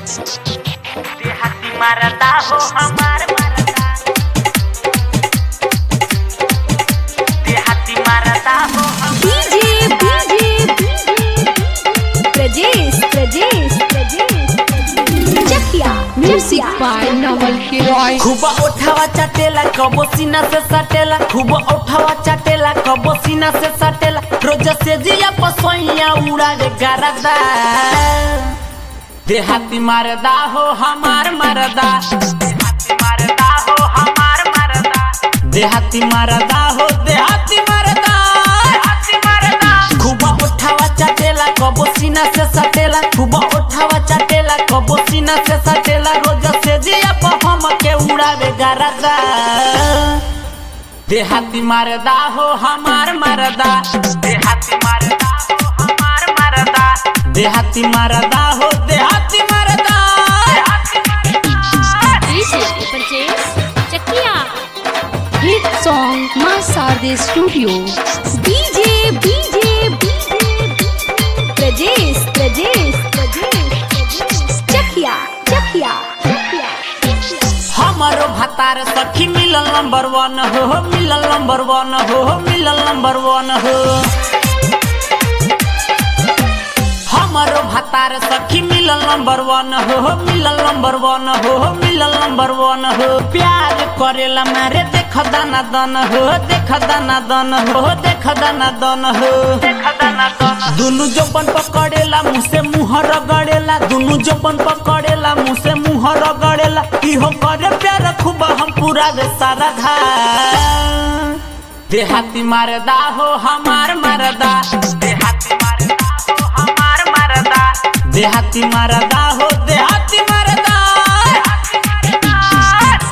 देहाती मरदा हो हमार मरदा देहाती मरदा हो हम DJ DJ Prajesh Prajesh Prajesh Chakia music by Naval किरॉय खूब उठावा चाटेला कबो सीना से सटेला खूब उठावा चाटेला कबो सीना से सटेला रोज से जिया पसोइया उड़ावे गरदा देहाती मरदा हो हमार मरदा देहाती मरदा हो हमार मरदा देहाती मरदा हो देहाती मरदा देहाती मरदा खूब उठावा चाटेला कबो सीना से सटेला खूब उठावा चाटेला कबो सीना से सटेला रोज से जिया पर हम के उड़ावे गरदा देहाती मरदा हो हमार मरदा देहाती मरदा हो हमार मरदा देहाती मरदा हो देहाती मरदा देहाती मरदा DJ Prajesh Chakia hit song Maa Sharde studio DJ DJ Prajesh Prajesh Prajesh Chakia Chakia हमारो भतार सखी मिलल नंबर वन हो हो, मिलल नंबर वन हो हो, मिलल नंबर वन हो हमारो भतार सखी मिलल नंबर वन हो हो, मिलल नंबर वन हो हो, मिलल नंबर वन हो प्यार करेला मारे देख दाना दन हो देख दाना दन हो देख दाना दन हो खदाना दोनों दुनु जपन पकड़ेला मुँह से मुँह रगड़ेला दुनु जपन पकड़ेला मुँह से मुँह रगड़ेला इहो करे प्यार खूब हम पूरा रे सारा धा देहाती मरदा हो हमार मरदा देहाती मरदा हो हमार मरदा देहाती मरदा हो देहाती मरदा देहाती मरदा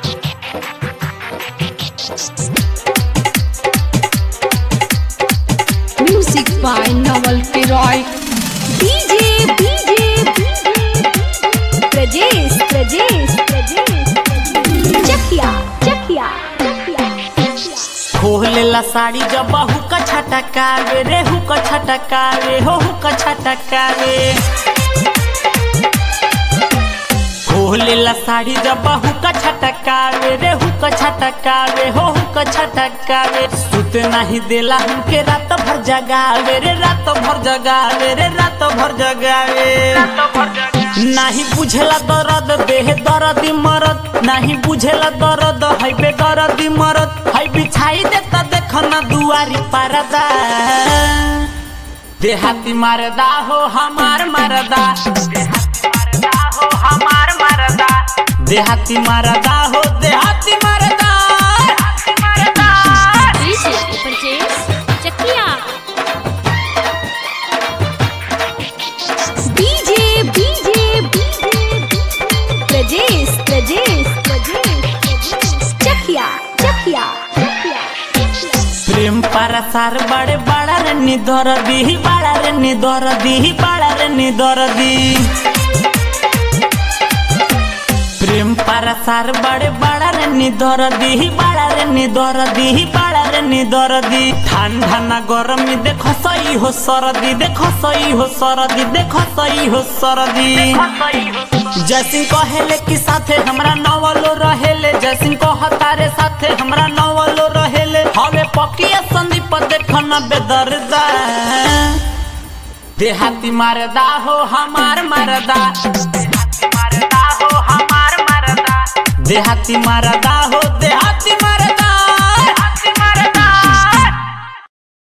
म्यूजिक बाय नवल किरॉय डीजे डीजे प्रजेश प्रजेश प्रजेश चकिया चकिया खोलेला साड़ी जब हुक छटकावे रे हुक छटकावे हो हुक छटकावे खोलेला साड़ी जब हुक छटकावे रे हुक छटकावे हो हुक छटकावे सुत नहीं देला हमके रात भर जगावे रे रात भर जगावे रे रात भर जगावे तो भर जगह नहीं बुझेला दर्द देह दर्द मरद नहीं बुझेला दर्द है बे दर्द मरद है बिछाई देता देख ना दुआरी परदा देहाती मरदा हो हमार मरदा देहाती मरदा हो हमार मरदा देहाती मरदा हो देहाती मरदा देहाती मरदा DJ Prajesh Chakia DJ DJ Prajesh Prajesh Prajesh Chakia Chakia प्रेम परसार बड़े बड़ा रे निधर दी बड़ा रे निधर दी बड़ा रे निधर दी प्रेम परसार बड़े बड़ा रे निधर दी बड़ा रे निधर दी बड़ा रे निधर दी ठंडा ना गरमी देखो सही हो सरदी देखो सही हो सरदी देखो सही हो सरदी सही हो जैसिन कहेले कि साथे हमरा नवलो रहेले जैसिन कह तारे साथे हमरा नवलो रहेले हवे पकिया संदीप देखन बेदर्दा देहाती मरदा हो हमार मरदा देहाती मरदा हो हमार मरदा देहाती मरदा हो देहाती मरदा